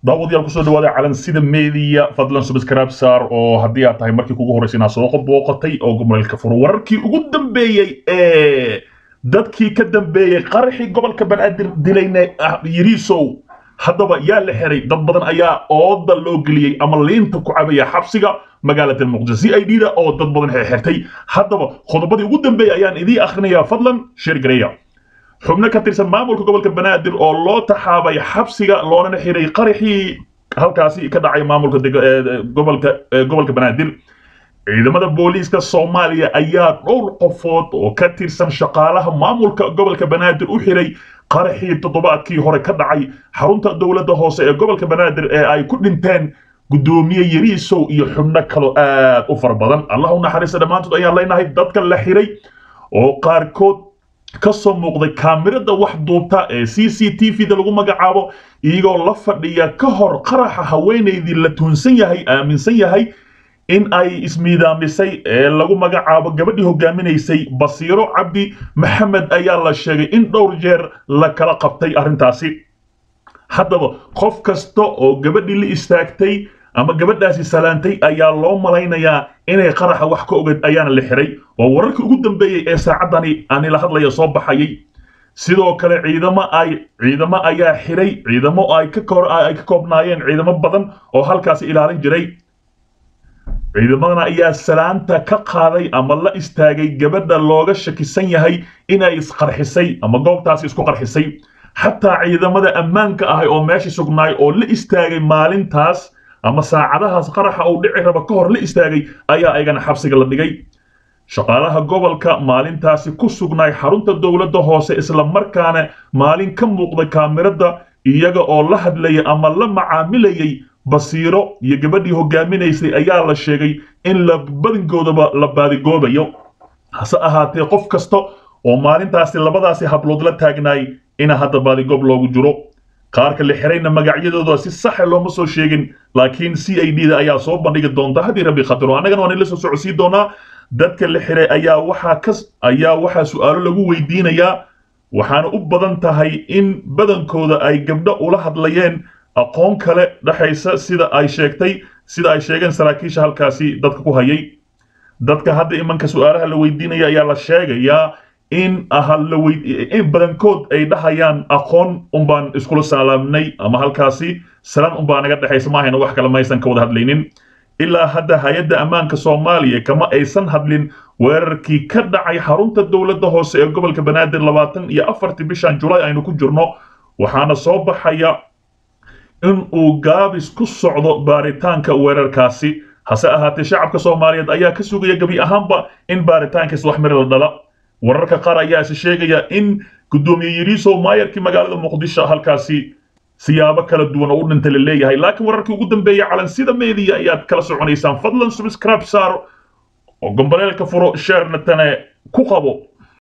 daawadayaal kusoo dhawaada calansida media fadlan subscribe saar oo haddii aad tahay markii kugu horreysay inaad soo booqatay oo gobolka furo wararkii ugu dambeeyey ee dadkii ka dambeeyey qaraxii gobolka banaadir dilayna yiriisow haddaba yaa la xiray dad badan ayaa ooda loo geliyey ama liinta ku cabaya xabsiga magaalada muqdisho c i d da oo dad badan xirxirtay haddaba qodobadii ugu dambeeyey ayaan idiin akhrinayaa fadlan sheer gareeya xubno ka tirsan maamulka gobolka banaadir oo loo taxaabay xabsiga loonana xiray qaraxii halkaasi ka dhacay maamulka gobolka gobolka banaadir ciidamada booliiska soomaaliya ayaa dhowr qofood oo ka tirsan shaqaalaha maamulka gobolka banaadir u xiray qaraxii toddobaadkii hore ka dhacay xarunta dowladda hoose ee gobolka banaadir ee ay ku dhinteen gudoomiye yariisow iyo xubno kaloo aad u fara badan allah u naxariista dhammaantood ayaan leenahay dadka la xiray oo qaarkood ka soo muuqday kaamirada wax duubta ee c c t v da lagu magacaabo iyagoo la fadhiya ka hor qaraxa haweenaydii la tuunsan yahay aaminsan yahay in ay ismiidaamisay ee lagu magacaabo gabadhii hogaaminaysay basiiro cabdi maxamed ayaa la sheegay in dhowr jeer la kala qabtay arrintaasi haddaba qof kasta oo gabadhii la istaagtay ama gabadhaasi salaantay ayaa loo malaynayaa inay qaraxa wax ka ogeed ayaana la xiray waa wararkii ugu dambeeyey ee saacaddani aanila hadlaya soo baxayay sidoo kale ciidamo ay ciidamo ayaa xiray ciidamo ay ka ay ka koobnaayeen ciidamo badan oo halkaasi ilaalin jiray ciidamadana ayaa salaanta ka qaaday ama la istaagay gabadha looga shakisan yahay inay isqarxisay ama goobtaasi isku qarxisay xataa ciidamada ammaanka ahay oo meesha sugnaay oo la istaagay maalintaas ama saacadahaas qaraxa uu dhici raba ka hor la istaagay ayaa ayagana xabsiga la dhigay shaqaalaha gobolka maalintaasi ku sugnaay xarunta dowladda hoose isla markaana maalin ka muuqday kaamirada iyaga oo la hadlayay ama la macaamilayay basiiro iyo gabadhii hogaaminaysay ayaa la sheegay in la badankoodaba la baadigoobayo hase ahaatee qof kasta oo maalintaasi labadaasi hablood la taagnaay ina hadda baadigoob loogu jiro qaarka la xirayna magacyadooda si saxa looma soo sheegin laakiin c i d da ayaa soo bandhigi doonta haddii rabbi khatiro annagana waan ila soo socodsii doonaa dadka la xiray ayaa waxaa ka ayaa waxaa su-aalo lagu weydiinayaa waxaana u badan tahay in badankooda ay gabdho ula hadlayeen aqoon kale dhexaysa sida ay sheegtay sida ay sheegeen saraakiisha halkaasi dadka ku hayay dadka hadda imanka su-aalaha la weydiinaya ayaa la sheegayaa in in badankood ay dhahayaan aqoon unbaan iskula salaamnay ama halkaasi salaan unbaa naga dhexaysa maahayna wax kale maysan ka wada hadlaynin ilaa hadda hay-adda ammaanka soomaaliya kama aysan hadlin weerarkii ka dhacay xarunta dowladda hoose ee gobolka banaadir labaatan iyo afartii bishan julaay aynu ku jirno waxaana soo baxaya in uu gaabis ku socdo baaritaanka weerarkaasi hase ahaatee shacabka soomaaliyeed ayaa ka sugaya gebi ahaanba in baaritaankiis wax miri la dhala wararka qaar ayaa is sheegaya in gudoomiye yariisow maayarkii magaalada muqdisho halkaasi siyaabo kala duwan oo u dhinta la leeyahay laakiin wararkii ugu dambeeyay calansida media ayaad kala soconaysaan fadlan subscribe saar oo gomboleelka furo sheernatane ku qabo